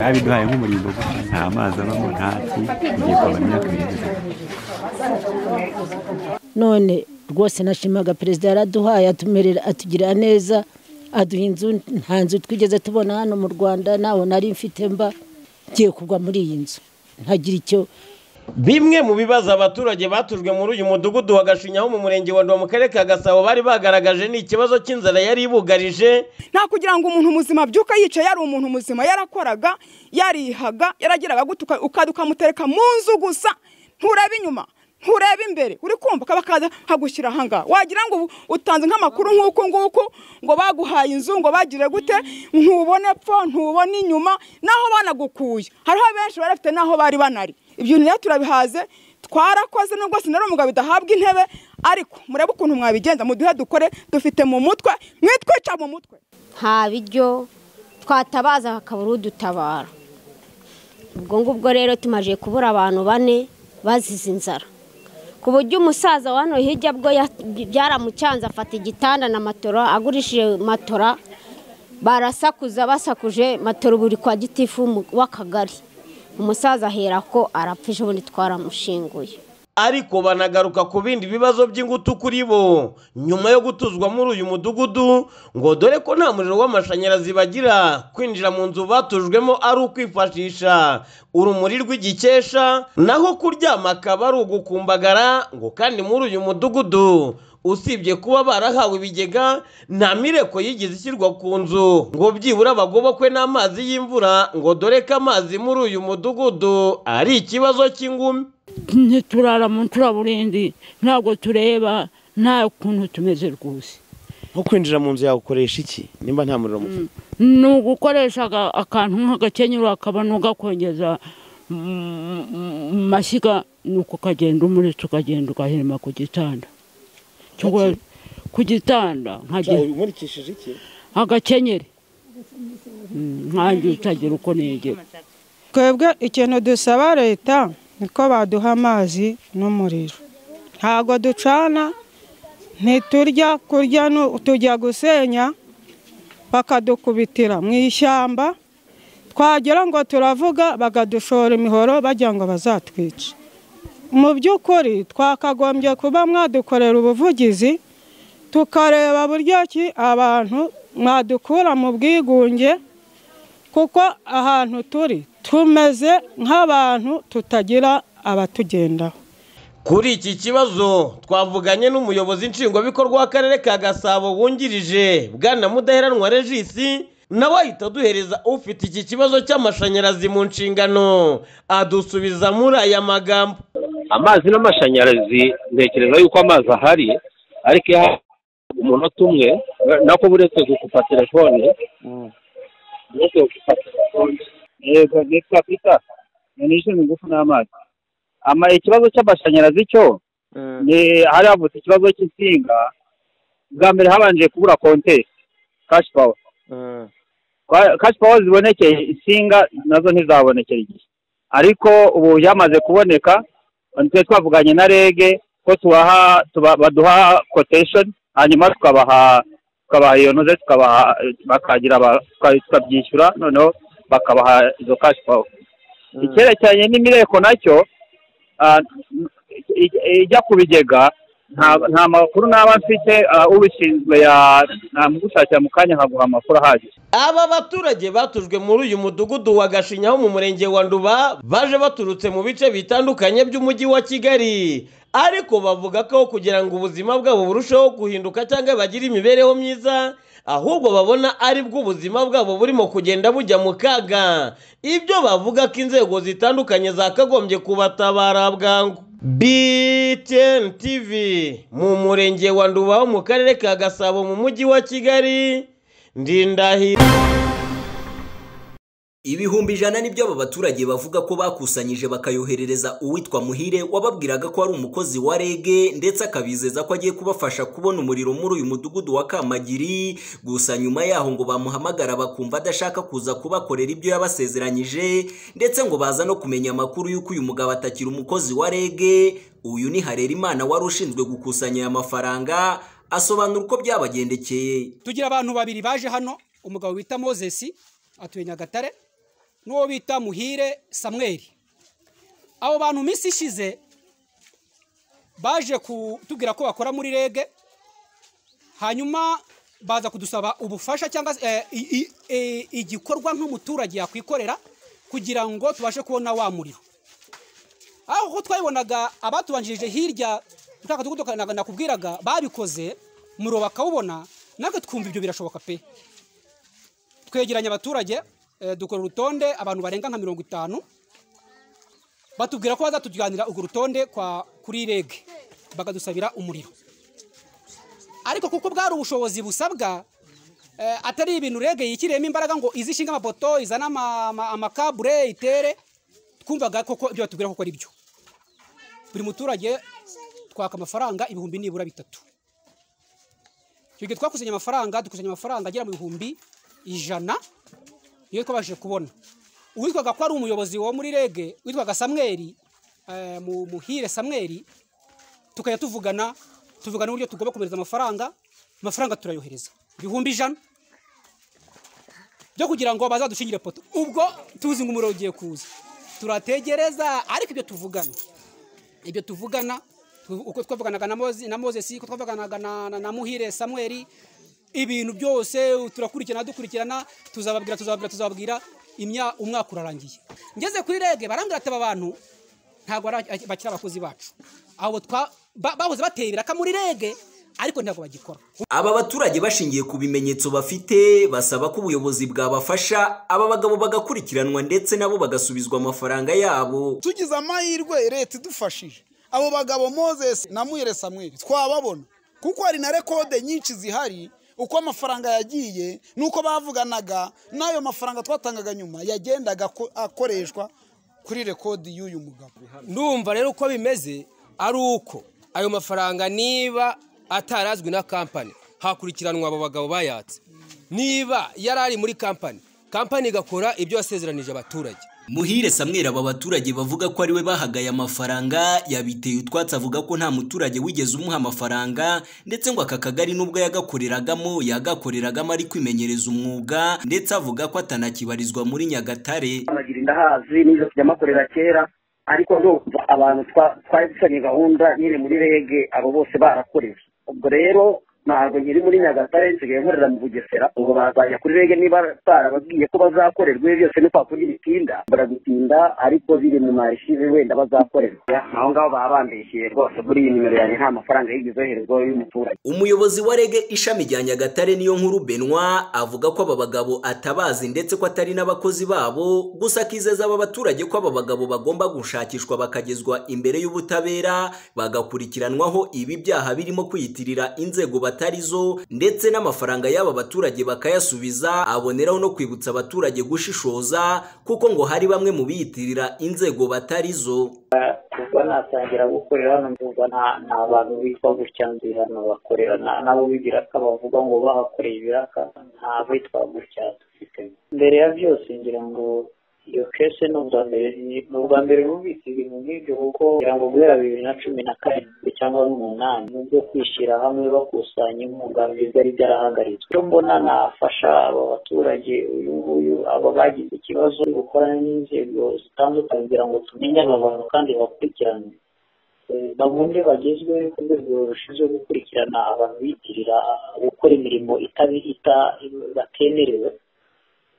babiduhaye nk'umurimbo gusa nta mazi abamo nta ki ngiye kwaba imyaka ibiri gusa none rwose nashimaga perezida yaraduhaye atumerera atugirira neza aduha inzu nta nzu twigeze tubona hano mu rwanda ntaho nari mfite mba ngiye kugwa muri iyi nzu ntagira icyo bimwe mu bibazo abaturage batujwe muri uyu mudugudu wa gashinyaho mu murenge wa Ndo mu karere ka gasabo bari bagaragaje ni ikibazo cy'inzara yari ibugarije nta kugira ngo umuntu muzima abyuka yicaye yari umuntu muzima yarakoraga yarihaga yarageraga gutuka ukajya ukamutereka mu nzu gusa nturebe inyuma nturebe imbere uri kumva kaba kaza hagushyira ahangaha wagira ngo utanze nk'amakuru nk'uku nguku ngo baguhaye inzu ngo bagire gute ntubone epfo ntubone inyuma naho banagukuye hariho benshi bari bafite n'aho bari banari ibyo rero turabihaze twarakoze nubwo sinari umugabo idahabwa intebe ariko murebe ukuntu mwabigenza muduhe dukore dufite mu mutwe mwitwica mu mutwe nta biryo twatabaza hakabura udutabara ubwo ngubwo rero tumaje kubura abantu bane bazize inzara ku buryo umusaza wa hano hirya bwo byaramucanze afata igitanda na matora agurishije matora barasakuza basakuje matora buri kwa gitifu w'akagari umusaza ahera ko arapfa ejo bundi twaramushinguye ariko banagaruka ku bindi bibazo by'ingutu kuri bo nyuma yo gutuzwa muri uyu mudugudu ngo dore ko nta muriro w'amashanyarazi bagira kwinjira mu nzu batujwemo ari ukwifashisha urumuri rw'igikesha naho kuryama akaba ari ugukumbagara ngo kandi muri uyu mudugudu usibye kuba barahawe ibigega nta mireko yigeze ishyirwa ku nzu ngo byibura bagobokwe n'amazi y'imvura ngo dore ko amazi muri uyu mudugudu ari ikibazo cy'ingumi ntiturara mu nturaburindi ntabwo tureba nta kuntu tumeze rwose nko kwinjira mu nzu yawe ukoresha iki nimba nta muriro muto ni ugukoresha akantu nk'agakenyero akaba n'ugakongeza mu mashyiga ni uko ukagenda umuritse ukagenda ugahirima ku gitanda ku gitanda umurikishije iki agakenyeri nkange utagira uko negera twebwe ikintu dusaba leta niko baduha amazi n'umuriro ntabwo ducana ntiturya kurya tujya gusenya bakadukubitira mu ishyamba twagera ngo turavuga bakadushora imihoro bajya ngo bazatwice mu by'ukuri twakagombye kuba mwadukorera ubuvugizi tukareba buryo ki abantu mwadukura mu bwigunge kuko ahantu turi tumeze nk'abantu tutagira abatugendaho kuri iki kibazo twavuganye n'umuyobozi nshingwabikorwa w'akarere ka gasabo wungirije bwana mudaheranwa regisi nawe ahita aduhereza ufite iki kibazo cy'amashanyarazi mu nshingano adusubiza muri aya magambo amazi n'amashanyarazi ntekereza yuko amazi ahari ariko iyo umunota umwe nako uretse gukupa telefone uretse gukupa telefone yego nitwa pita nishimiye ingufu n'amazi ikibazo cy'amashanyarazi cyo ni hari havutse ikibazo cy'insinga bwa mbere habanje kubura konteri kashi pawa kashi pawa zibonekeye insinga nazo ntizabonekere igihe ariko ubu yamaze kuboneka twe twavuganye na rege ko tubaha baduha kotesheni hanyuma tukabaha tukabaha iyo noze tukabaha bakagira tukabyishyura noneho bakabaha izo kashi pawa icyerekeranye n'imireko nacyo ijya ku bigega nta makuru n'aba mfite ubishinzwe yamugushakira mu kanya nkaguha amakuru ahagije aba baturage batujwe muri uyu mudugudu wa gashinyaho mu murenge wa nduba baje baturutse mu bice bitandukanye by'umujyi wa kigali ariko bavuga ko kugira ngo ubuzima bwabo burusheho guhinduka cyangwa bagire imibereho myiza ahubwo babona ari bwo ubuzima bwabo burimo kugenda bujya mu kaga ibyo bavuga ko inzego zitandukanye zakagombye kubatabara bwangu btn tv mu murenge wa nduba wo mu karere ka gasabo mu mujyi wa kigali ndindahiro ibihumbi ijana nibyo aba baturage bavuga ko bakusanyije bakayoherereza uwitwa muhire wababwiraga ko ari umukozi wa rege ndetse akabizeza ko agiye kubafasha kubona umuriro muri uyu mudugudu wa kamagiri gusa nyuma yaho ngo bamuhamagara bakumva adashaka kuza kubakorera ibyo yabasezeranyije ndetse ngo baza no kumenya amakuru y'uko uyu mugabo atakiri umukozi wa rege uyu ni harerimana wari ushinzwe gukusanya aya mafaranga asobanura uko byabagendekeye tugira abantu babiri baje hano umugabo bita mozesi atuye nyagatare n'uwo bita muhire samweri abo bantu minsi ishize baje kutubwira ko bakora muri rege hanyuma baza kudusaba ubufasha cyangwa se eh, i- i- i- igikorwa nk'umuturage yakwikorera kugira ngo tubashe kubona wa muriro aho twayibonaga abatubanjirije hirya twaka tugudu nakubwiraga babikoze muro bakawubona natwe twumva ibyo birashoboka pe twegeranya abaturage eh, dukora urutonde abantu barenga nka mirongo itanu batubwira ko bazatujyanira urwo rutonde kwa kuri rege bakadusabira umuriro ariko kuko bwari ubushobozi busabwa eh, atari ibintu rege yikiriyemo imbaraga ngo izi ishinga amapoto izane ama- ama- amakabure itere twumvaga koko ibyo batubwira koko ari byo buri muturage twaka amafaranga ibihumbi nibura bitatu icyo gihe twakusanya amafaranga dukusanya amafaranga agera mu bihumbi ijana niyo twabashije kubona uwitwaga ko ari umuyobozi wo muri rege witwaga samweri eh, mu- muhire samweri tukajya tuvugana tuvugana uburyo tugomba kohereza amafaranga amafaranga turayohereza ibihumbi ijana byo kugira ngo bazadushingire poto ubwo tuzi ngo umuriro ugiye kuza turategereza ariko ibyo tuvugana ibyo tuvugana tu- uko twavuganaga na Moze- na mozesi uko twavuganaga na- na- na muhire samweri ibintu byose turakurikirana dukurikirana tuzababwira tuzababwira tuzababwira imya umwaka urarangiye ngeze kuri rege barambwira ati aba bantu ntabwo ari- bakiri abakozi bacu abo twa ba- bahoze bateye ibiraka muri rege ariko ntabwo bagikora Aba baturage bashingiye ku bimenyetso bafite basaba ko ubuyobozi bwabafasha aba bagabo bagakurikiranwa ndetse nabo bagasubizwa amafaranga yabo. tugize amahirwe leta idufashije abo bagabo moses na mwire samweli twababona kuko hari na rekode nyinshi zihari uko amafaranga yagiye n'uko bavuganaga n'ayo mafaranga twatangaga nyuma yagendaga ako- akoreshwa kuri rekodi y'uyu mugabo ndumva rero uko bimeze ari uko ayo mafaranga niba atarazwi na kampani hakurikiranwa abo bagabo bayatse niba yari ari muri kampani kampani igakora ibyo yasezeranije abaturage Muhire Samweri aba baturage bavuga ko ariwe bahagaye amafaranga yabiteye utwatsi avuga ko nta muturage wigeze umuha amafaranga ndetse ngo aka kagari nubwo yagakoreragamo yagakoreragamo ari kwimenyereza umwuga ndetse avuga ko atanakibarizwa muri Nyagatare. abagira indahazi n'izo tujyamakorera kera ariko ndumva abantu twa- twari dufitanye gahunda nyine muri rege abo bose barakorewe ubwo rero ntabwo nyiri muri nyagatare nsigaye nkorera mu bugesera ubwo bazajya kuri rege niba barababwiye ko bazakorerwa ibyo byose ni kwa kurya ibitinda baragutinda ariko biri mu marishive wenda bazakorerwa aho ngaho baba bambeshyeye rwose muri iyi nimero yanjye nta mafaranga yigeze yoherezwaho y'umuturage Umuyobozi wa rege ishami rya Nyagatare niyo nkuru Benwa avuga ko aba bagabo atabazi ndetse ko atari n'abakozi babo gusa akizeza aba baturage ko aba bagabo bagomba gushakishwa bakagezwa imbere y'ubutabera bagakurikiranwaho ibi byaha birimo kwiyitirira inzego batari zo ndetse n'amafaranga y'aba baturage bakayasubiza aboneraho no kwibutsa abaturage gushishoza kuko ngo hari bamwe mu biyitirira inzego batari zo kuva natangira gukorera hano mvuga nta nta bantu bitwa gutya nzi hano bakorera na- nabo b'ibiraka bavuga ngo bahakoreye ibiraka nta bitwa gutya dufite mbere ya byose ngira ngo iyo kese ni ubwa mbere ni- ni ubwa mbere bubitse ibintu nk'ibyo kuko ngira ngo guhera bibiri na cumi na karindwi cyangwa n'umunani nibyo kwishyira hamwe bakusanya inkunga byari byarahagaritswe icyo mbona nafasha aba baturage uyu nguyu aba bagize ikibazo cyo gukorana n'inzego zitandukanye kugira ngo tumenye aba bantu kandi bakurikirane Eh, bamwe bagezwe ku rwego rushinzwe gukurikirana abantu bitirira gukora imirimo itabihita batemerewe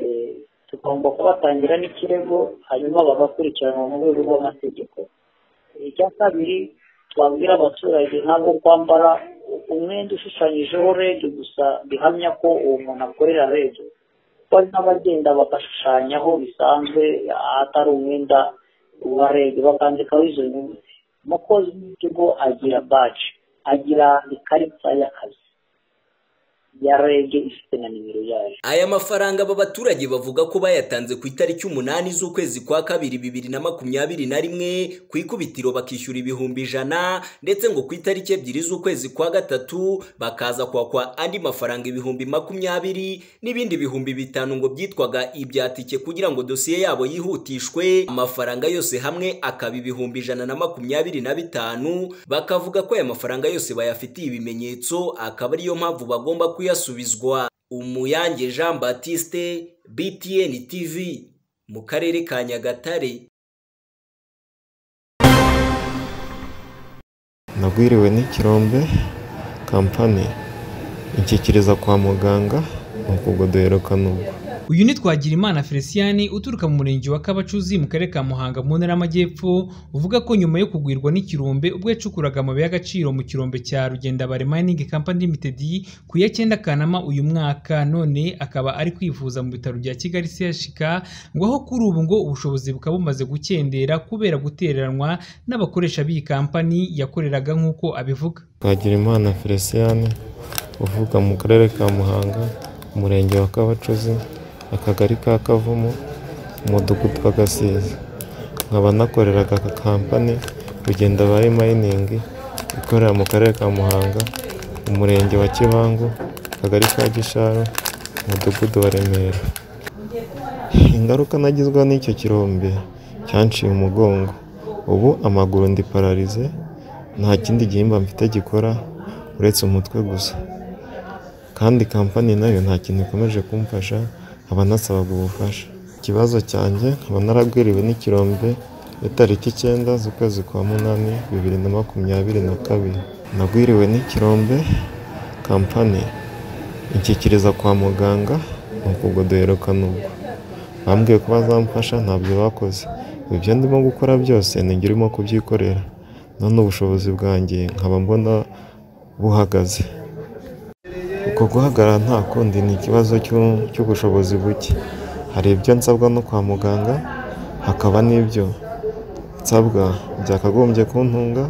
Eh, tugomba kubatangira n'ikirego hanyuma bagakurikiranwa mu rwego rw'amategeko icya kabiri twabwira abaturage ntabwo kwambara umwenda ushushanyijeho rege gusa bihamya ko uwo muntu akorera rege kuko hari n'abagenda bagashushanyaho bisanzwe atari umwenda wa rege bakandikaho izo nyuguti umukozi w'ikigo agira baji agira ikarita y'akazi ya rege ifite na nimero yayo Aya mafaranga aba baturage bavuga ko bayatanze ku itariki umunani z'ukwezi kwa kabiri bibiri na makumyabiri na rimwe ku ikubitiro bakishyura ibihumbi ijana ndetse ngo ku itariki ebyiri z'ukwezi kwa gatatu bakaza kwakwa andi mafaranga ibihumbi makumyabiri n'ibindi bihumbi bitanu ngo byitwaga ibya tike kugira ngo dosiye yabo yihutishwe amafaranga yose hamwe akaba ibihumbi ijana na makumyabiri na bitanu bakavuga ko aya mafaranga yose bayafitiye ibimenyetso akaba ariyo mpamvu bagomba kuyasubizwa umuyange jean baptiste btn tv mu karere ka nyagatare nagwiriwe n'ikirombe kampani inshyikiriza kwa muganga ni ukugodoheruka n'ubwo uyu ni twagirimana felicien uturuka mu murenge wa kabacuzi mu karere ka muhanga mu ntara y'amajyepfo uvuga ko nyuma yo kugwirwa n'ikirombe ubwo yacukuraga amabuye y'agaciro mu kirombe cya rugendabarema mining company limited ku ya cyenda kanama uyu mwaka none akaba ari kwivuza mu bitaro bya kigali chk ngo aho kuri ubu ngo ubushobozi bukaba bumaze gukendera kubera gutereranwa n'abakoresha b'iyi kampani yakoreraga nk'uko abivuga twagirimana felicien uvuga mu karere ka muhanga umurenge wa kabacuzi akagari ka kavumu umudugudu wa gasiza nkaba nakoreraga aka kampani rugenda bari mayiningi ikorera mu karere ka muhanga umurenge wa kibangu akagari ka gisharo umudugudu wa remera ingaruka nagizwa n'icyo kirombe cyanciye umugongo ubu amaguru ndi pararize nta kindi gihimba mfite gikora uretse umutwe gusa kandi kampani nayo nta kintu ikomeje kumfasha nkaba nasabaga ubufasha ikibazo cyanjye nkaba naragwiriwe n'ikirombe ya tariki icyenda z'ukwezi kwa munani bibiri na makumyabiri na kabiri nagwiriwe n'ikirombe kampani inshyikiriza kwa muganga ni ukugodoheruka n'ubwo bambwiye ko bazamfasha ntabyo bakoze ibyo ndimo gukora byose ninjye urimo kubyikorera none ubushobozi bwanjye nkaba mbona buhagaze uko guhagarara nta kundi ni ikibazo cy'u- cy'ubushobozi buke hari ibyo nsabwa no kwa muganga hakaba n'ibyo nsabwa byakagombye kuntunga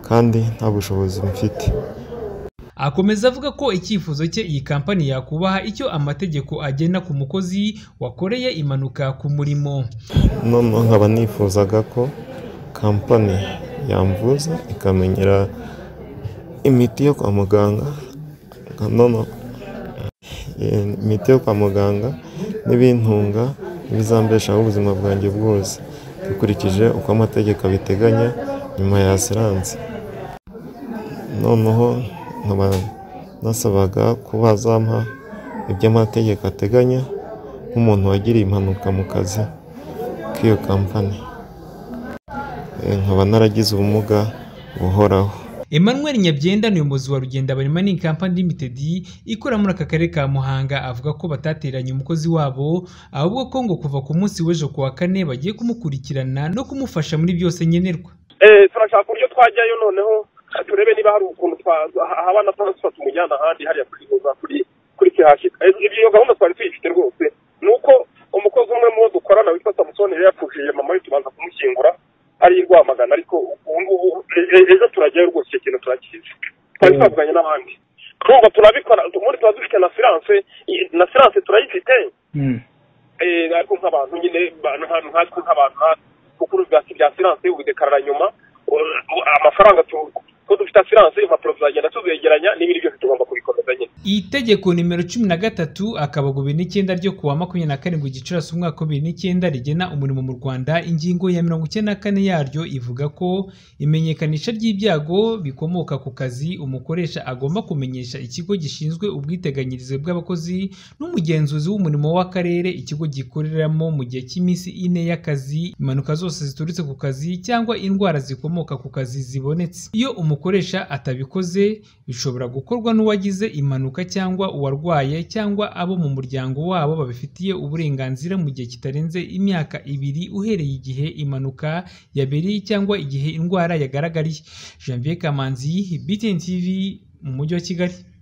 kandi nta bushobozi mfite akomeza avuga ko icyifuzo cye iyi kampani yakubaha icyo amategeko agena ku mukozi wakoreye impanuka ku murimo noneho nkaba nifuzaga ko kampani yamvuza ikamenyera imiti yo kwa muganga noneho imiti yo kwa muganga n'ibintunga n'ibizambeshaho ubuzima bwanjye bwose dukurikije uko amategeko abiteganya nyuma ya asiranse noneho nkaba nasabaga ko bazampa ibyo amategeko ateganya nk'umuntu wagiriye impanuka mu kazi k'iyo kampani Eh, nkaba naragize ubumuga buhoraho Emmanuel Nyabyenda ni umuyobozi wa Rugenda Barima Mining Company Limited ikora muri aka karere ka Muhanga avuga ko batateranye umukozi wabo ahubwo ko ngo kuva ku munsi w'ejo ku wa kane bagiye kumukurikirana no kumufasha muri byose nkenerwa Eh, turashaka uburyo twajyayo noneho turebe niba hari ukuntu twa- ha- haba na transfer tumujyana ahandi hariya twihuza kuri kuri kihashika Eh, ibyo gahunda twari tuyifite rwose ni uko umukozi umwe muwo dukorana witwa samusoni yari yapfushije mama we tubanza kumushyingura hari i rwamagana ariko ubu ngubu e- e- ejo turajyayo rwose icyo kintu turakizi twari twavuganye n'abandi turumva turabikora ubundi tuba dufite na siranse na siranse turayifite eh, ariko nk'abantu nyine ba- nka- nkatwe nk'abantu natwe kuko uruzi bwa- bya siranse ubidekarara nyuma u- u- amafaranga tu- ko dufite asiranse impapuro tuzagenda tuzegeranya n'ibindi byose tugomba kubikomeza nyine Iri tegeko nimero cumi na gatatu akabago bibiri n'icyenda ryo kuwa makumyabiri na karindwi gicurasi umwaka wa bibiri n'icyenda rigena umurimo mu Rwanda ingingo ya mirongo icyenda na kane yaryo ivuga ko imenyekanisha ry'ibyago bikomoka ku kazi umukoresha agomba kumenyesha ikigo gishinzwe ubwiteganyirize bw'abakozi n'umugenzuzi w'umurimo w'akarere ikigo gikoreramo mu gihe cy'iminsi ine y'akazi impanuka zose ziturutse ku kazi cyangwa indwara zikomoka ku kazi zibonetse iyo umukoresha atabikoze bishobora gukorwa n'uwagize impanuka cyangwa uwarwaye cyangwa abo mu muryango wabo babifitiye uburenganzira mu gihe kitarenze imyaka ibiri uhereye igihe impanuka yabereye cyangwa igihe indwara yagaragariye Janvier Kamanzi BTN TV mu mujyi wa Kigali